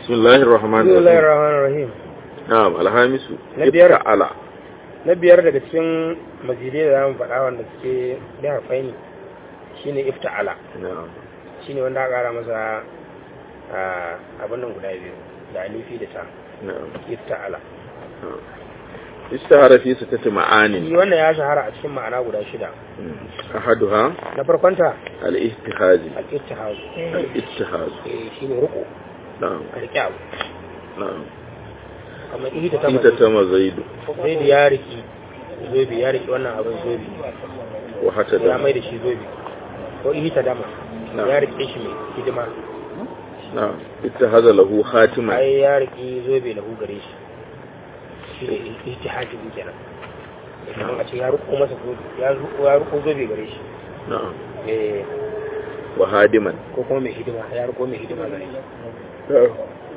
بسم الله الرحمن بسم الله الرحيم الرحمن الرahim نعم الهامس Na biyar. على na biyar daga cikin mazidai da zamu faɗa wanda suke da harfai ne shine ifta'ala نعم shine wanda aka ƙara masa a abin nan guda biyu da alifi da ta نعم ifta'ala نعم. اشتهر في ستة shi معاني wannan ya shahara a cikin ma'ana guda shida أحدها na farkonta الاجتهاد al-ittihad الاجتهاد eh shine ruku نعم a riƙe abu نعم kamar ihta ta إذا تم زيد zai da ya riki zobi ya riki wannan abin zobi وحتى ya mai دم da shi zobi ko ihta dama Na'am. ya rike shi mai hidima نعم اتخذ له خاتما ai ya riki zobe lahu gare shi shi ne ihtihadi din kenan kamar a ce ya ruko masa zobe ya ruko ya ruko zobe gare shi نعم eh وهادما ko kuma mai hidima ya ruko mai hidima gare shi نعم.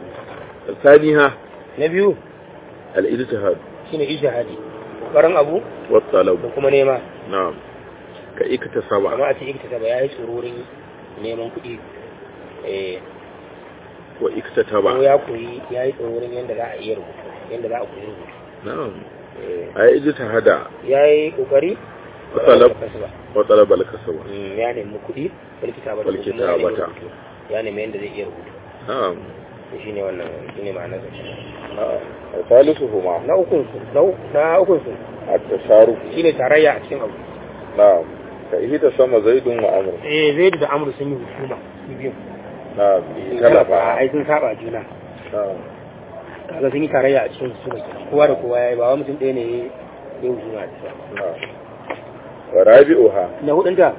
ثانيها na biyu الاجتهاد shine ijtihadi kokarin abu da والطلب kuma nema نعم كاكتسب amma a ce iktisaba ya yi tsororin neman kuɗi eh ko واكتتب ya koyi ya yi tsororin yadda za a iya rubutu yadda za a koyi rubutu نعم Eh, أي اجتهد ya yi kokari وطلب ba وطلب الكسب Mm, ya nemi kuɗi walkita ba Wal kitabata. ya nemi yadda zai iya rubutu نعم shi ne wannan shi ne ma'anar نعم وثالثهما na ukun su na u- na ukun su التشارك shi ne tarayya a cikin abu نعم فاهتسم زيد وعمر eh zai da amru sun yi hukuma su biyu نعم a اختلفا ai sun saba juna نعم kaga sun yi tarayya a cikin su kenan kowa da kowa yayi ba wa mutum ɗaya ne ya yi hukuma da shi نعم ورابعها na hudunta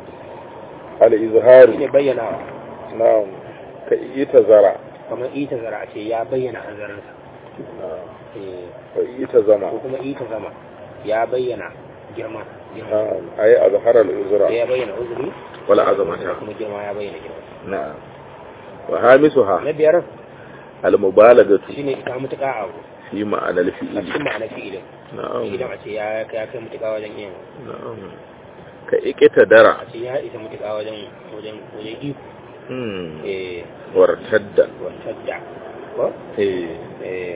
الإظهار shi ne bayyanawa نعم كإيتزرع kamar ita zara a ce ya bayyana hanzarinsa نعم eh وإيتزمع ko kuma ita zama ya bayyana girma girma نعم أي أظهر sai الإزرع ya bayyana uzuri ولا da عظمتها kuma girma ya bayyana girma نعم وهامسها na biyar المبالغة shine ita mutuka a abu في معنى a الفعل cikin ma'ana fi'ilin نعم fi'ilin a ce ya ya kai mutuka wajen yin نعم كإكتدر a ce ya isa mutuka wajen wajen wajen iko مم. eh وارتد wancan da ko إيه. eh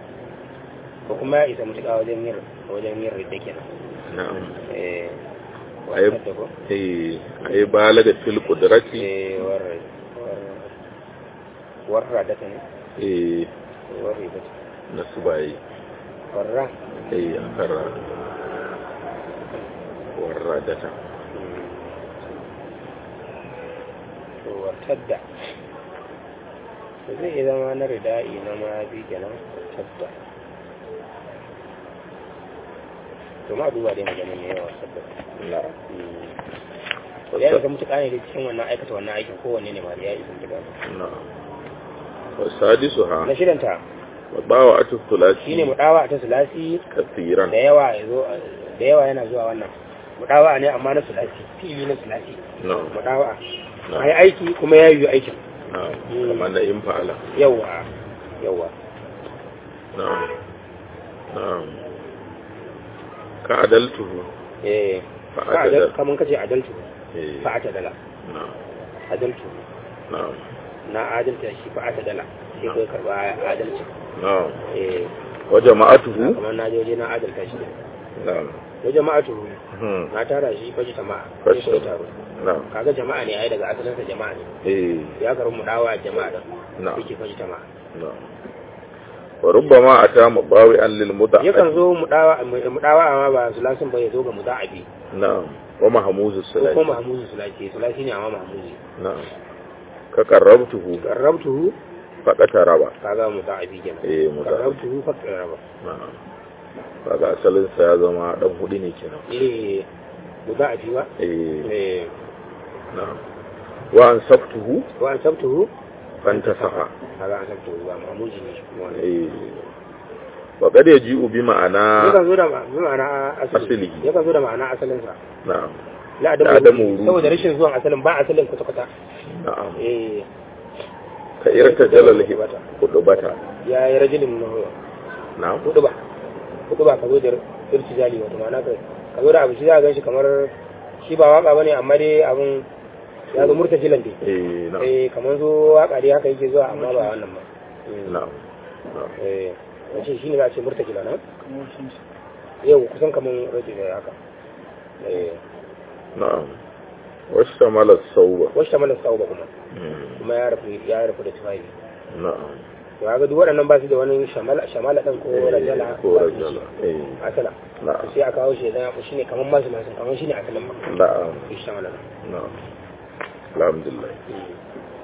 ko kuma ya isa mutuka wajen yin wajen yin ridda kenan نعم eh أي wancan da ko إيه. أي بالغ في القدرة eh war war warra da ta ne إيه. warri da ta نسبعي warra إيه. أخرى وردة to wartadda to zai iya zama na rida'i na mafi kenan wartadda to ma duba dai maganin ne yawa sabda نعم to ya isa mutuƙa ne da cikin wannan aikata wannan aikin kowanne ne ma da ya isa mutuƙa نعم وسادسها na shidanta وضاوعة الثلاثي shine mudawa ta sulasi كثيرا da yawa ya zo da yawa yana zuwa wannan mudawa ne amma na sulasi fili na sulasi نعم mudawa نعم. ai aiki kuma ya yi aikin نعم مم. كما نئم فعلا yawa yawa نعم نعم كعدلته eh فعدل kaman kace adaltu إيه. fa dala نعم adaltu نعم na adalta shi fa dala sai kai karba adalci نعم eh وجماعته kamar na je waje na adalta shi نعم da jama'atu مم. na tara shi faji jama'a Faji sai kai taro نعم kaga jama'a ne ai daga asalinsa jama'a ne إيه. ya karbi mu dawa jama'a da نعم yake faji jama'a نعم وربما أتى مضاوعا للمضاعف yakan zo mu dawa mu dawa amma ba sulasin ba ya zo ga muda'abi نعم ومهموز ko الثلاثي kuma mahmuzi sulasi sulasi ne amma mahmuzi نعم كقربته qarrabtuhu فقترب kaga muda'abi kenan إيه مضاعف qarrabtuhu fa qarraba نعم kaga asalin sa ya zama dan hudu ne kenan eh muda'abi ba eh eh na'am wa ansabtuhu wa an sabtuhu fantasaha kaga an sabtuhu ba mahmuzi ne shi kuma wannan eh wa qad yaji'u bi ma'ana yakan zo da ma- bi ma'ana asali Asalihi. yakan zo da ma'ana asalin sa na'am la Da adamu adamu wurudi. saboda rashin zuwan asalin ba asalin kwata kwata na'am eh ka irta jalal hibata kudubata ya yi rajulin na'am hudu ba hudu ba ka zo da irtijali wato ma'ana ka ka zo da abu shi za a gan shi kamar shi ba waka bane amma dai abun ya zo murtajilan dai eh na'am eh kamar zo waka dai haka yake zuwa amma ba wannan ba na'am na'am eh wace shi ne za a ce murtakila na yau kusan kaman rage da haka eh na'am wasu tamalar sauba wasu ta mana tsawo ba kuma Mm, kuma ya rufu ya rufu da tufafi na'am to ga duk waɗannan ba su da wani shamala shamala ɗin ko rajala ko rajala eh asala na'am sai a kawo shi da shi ne kaman masu masu kaman shi ne asalin ma na'am shi shamala na'am alhamdulillah ɗin